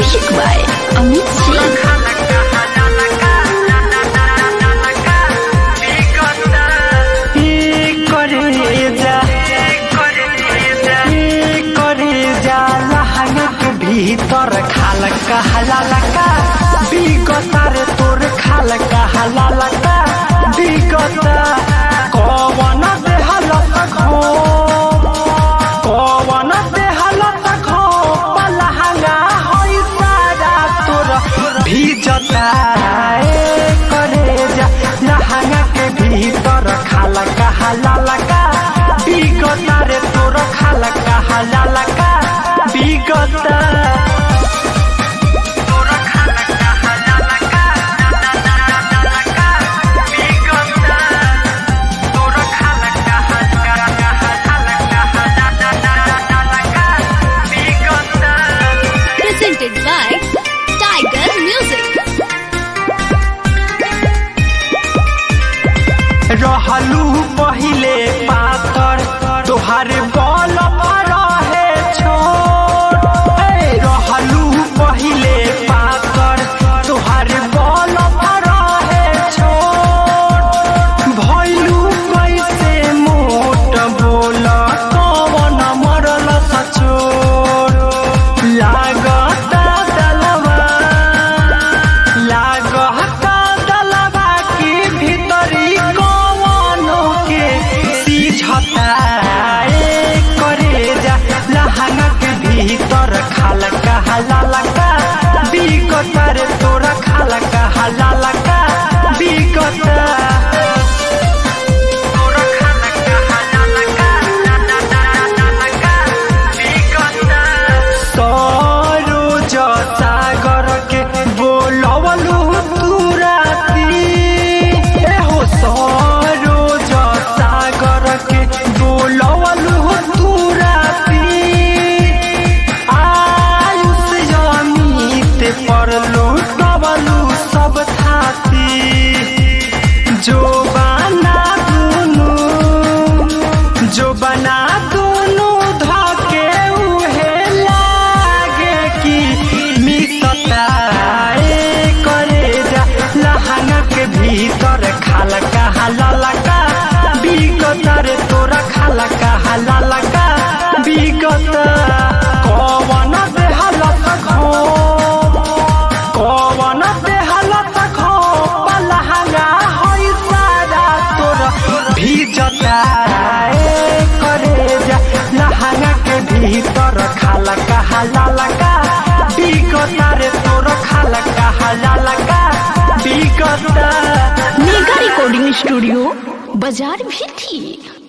Music by Amit Singh. ई करे जा ई करे जा लहंगा के भीतर खाल कहला लका बिगता रे तोर खाल कहला लका बिगता कवन दे हालत खो कवन दे हालत खो लहंगा होई सारा तोर भीजता ए करे जा लहंगा के भीतर खाला कहाला लका बिगता रे तोर खाला कहाला लका बिगता Presented by Tiger Music. रहलू पहिले पातर तोहार बल रहे छोट ए, रहलू पहिले पातर तोहार बल रहे छोट भैलू कैसे मोट बोल कवन मरल सचोट लागता दलवा लागता दलवा की भीतरी कवनो के सीझता ए करे जा लहंगा के भीतर खाल कहला लका बिकता रे तोरा खाल कहला लका बिकता सरोज सागर के बोलवलू तू राती ए हो सरोज सागर के बोलवलू तू राती आयुष जमीत पर लुटवलू सब थाती जो बना दुनू जो बना दुनू धके उहे लागे कि मिसता ए करे जा लहंगा के भीतर खाल कहाला लका बिगता रे तोरा खाल कहाला लका बिगता कवन दे हालत खो कवन दे हालत खो लहंगा होई सारा तोरा भीजता ए करे जा लहंगा के भीतर खाला कहाला लका बिगता रे तोर खाला कहाला लका बिगता मेगा रिकॉर्डिंग स्टूडियो बाजार भी थी